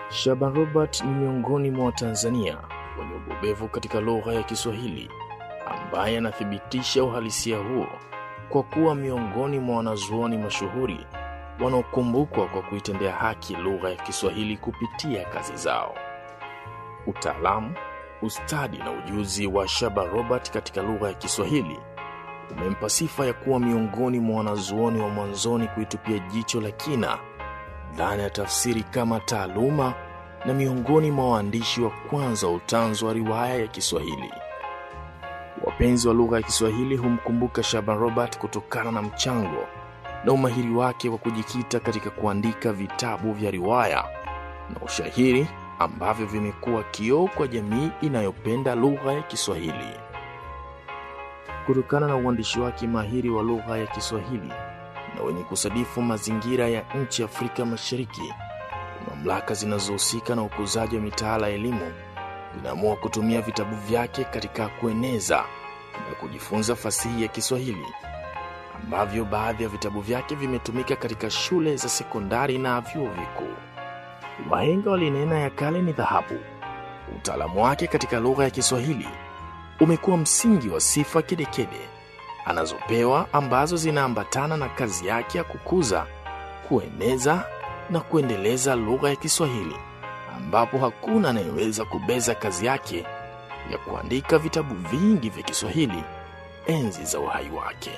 Shaban Robert ni miongoni mwa Watanzania wenye ubobevu katika lugha ya Kiswahili ambaye anathibitisha uhalisia huo kwa kuwa miongoni mwa wanazuoni mashuhuri wanaokumbukwa kwa kuitendea haki lugha ya Kiswahili kupitia kazi zao. Utaalamu, ustadi na ujuzi wa Shaban Robert katika lugha ya Kiswahili umempa sifa ya kuwa miongoni mwa wanazuoni wa mwanzoni kuitupia jicho la kina dhana ya tafsiri kama taaluma na miongoni mwa waandishi wa kwanza wa utanzu wa riwaya ya Kiswahili. Wapenzi wa lugha ya Kiswahili humkumbuka Shaban Robert kutokana na mchango na umahiri wake wa kujikita katika kuandika vitabu vya riwaya na ushairi ambavyo vimekuwa kioo kwa jamii inayopenda lugha ya Kiswahili. Kutokana na uandishi wake mahiri wa lugha ya Kiswahili na wenye kusadifu mazingira ya nchi Afrika Mashariki, mamlaka zinazohusika na ukuzaji wa mitaala ya elimu zinaamua kutumia vitabu vyake katika kueneza na kujifunza fasihi ya Kiswahili, ambavyo baadhi ya vitabu vyake vimetumika katika shule za sekondari na vyuo vikuu. Wahenga walinena ya kale ni dhahabu. Utaalamu wake katika lugha ya Kiswahili umekuwa msingi wa sifa kedekede anazopewa ambazo zinaambatana na kazi yake ya kukuza, kueneza na kuendeleza lugha ya Kiswahili, ambapo hakuna anayeweza kubeza kazi yake ya kuandika vitabu vingi vya Kiswahili enzi za uhai wake.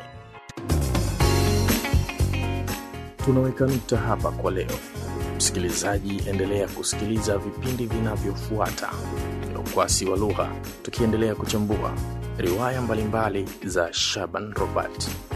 Tunaweka nukta hapa kwa leo. Msikilizaji, endelea kusikiliza vipindi vinavyofuata vya Ukwasi wa Lugha, tukiendelea kuchambua riwaya mbalimbali za Shaban Robert.